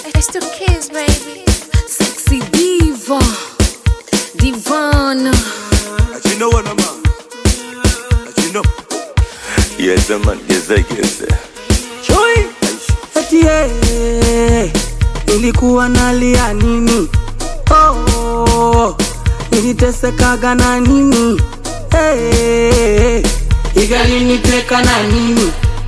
It's the kids, baby. Sexy diva, divana. As you know what I'm on. As you know. Yes, man. Yes, I guess. Chui eti eh, nilikuwa nalia nini? Oh, nilitesekaga na nini? Eh, igaliniteka na nini?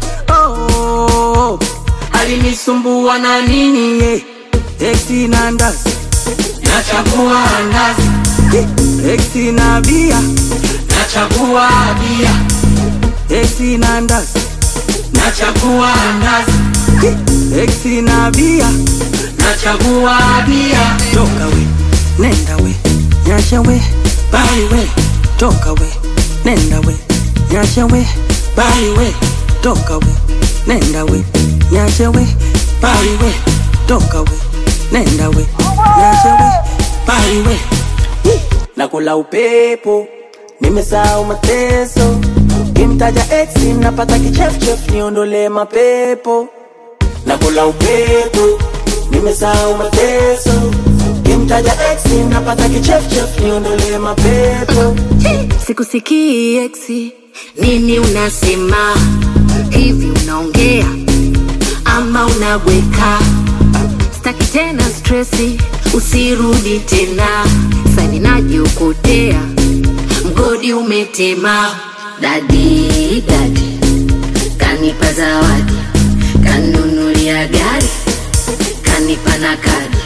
Oh, alinisumbua na nini? Eh, eti na ndazi nachagua ndazi, eti na bia nachagua bia, eti na ndazi nachagua ndazi Exi na bia nachagua bia toka we nenda we nyasha we bali we toka we nenda we nyasha we bali we toka we nenda we nyasha we bali we toka we nenda we nyasha we bali we nakula upepo nimesahau mateso kimtaja ex napata kichefchef niondole mapepo nakula upepo nimesahau mateso kimtaja ex napata kichefchef niondole mapepo Sikusikii eksi, nini unasema? Hivi unaongea ama unabweka? Staki tena stresi, usirudi tena. Sani najiokotea, mgodi umetema. Dadi dadi kanipa zawadi, kanunulia gari, kanipa na kadi.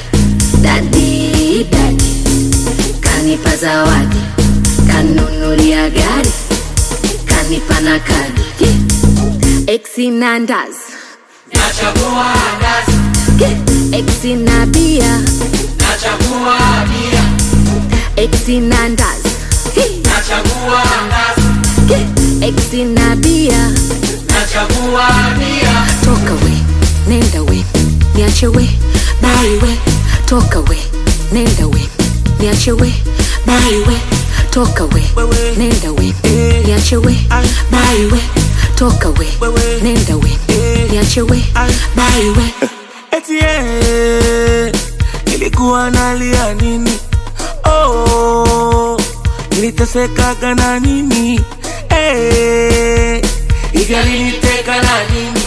Dadi dadi kanipa zawadi, kanunulia gari, kanipa na kadi. Exi na ndazi, nachagua ndazi exi na bia, nachagua bia exi na ndazi, nachagua ndazi exi na bia. nachagua bia Toka we, nenda we, niache we, bali we. Toka we, nenda we, niache we, bali we. Toka we, nenda we, niache we, bali we. Toka we, nenda we, niache we, bali we. eti eh, nilikuwa nalia nini? Oh, nilitesekaga na nini? Eh, igaliniteka na nini?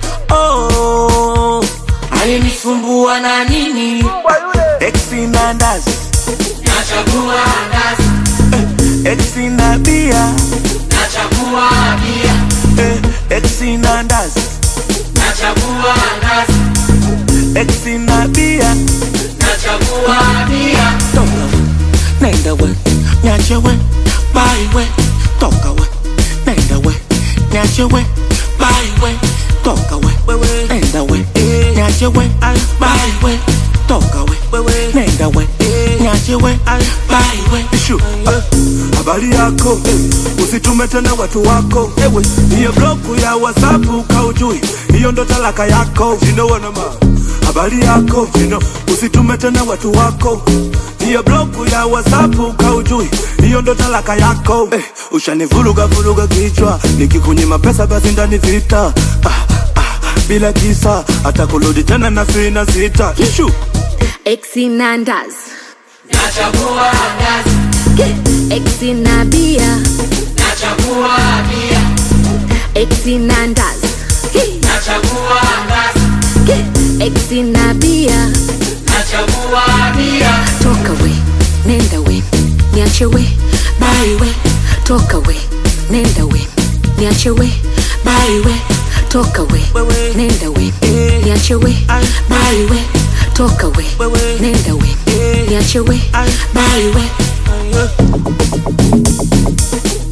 Oh, alinisumbua na nini? Exi na ndazi nachagua ndazi, exi na bia nachagua bia, exi na ndazi nachagua ndazi Exi na bia nachagua bia toka we nenda we nyache we bali we toka we nenda we nyache we bali we toka we nenda we nyache we bali we toka we nenda we nyache we bali we Ishu. Ah, Habari yako eh, usitume tena watu wako ewe, hiyo bloku ya WhatsApp kaujui, hiyo ndo talaka yako. You know what I'm on. Habari yako you know, usitume tena watu wako hiyo bloku ya WhatsApp kaujui, hiyo ndo talaka yako eh, ushanivuruga vuruga kichwa, nikikunyima pesa basi ndani vita ah, ah, bila kisa hata kurudi tena na sina sita Ishu. Exi na ndazi, nachagua ndazi exi na bia, nachagua bia exi na ndazi, nachagua ndazi exi na bia. nachagua bia Toka we, nenda we, niache we, bali we. Toka we, nenda we, niache we, bali we. Toka we, nenda we, niache we, bali we. Toka we, nenda we, niache we, bali we.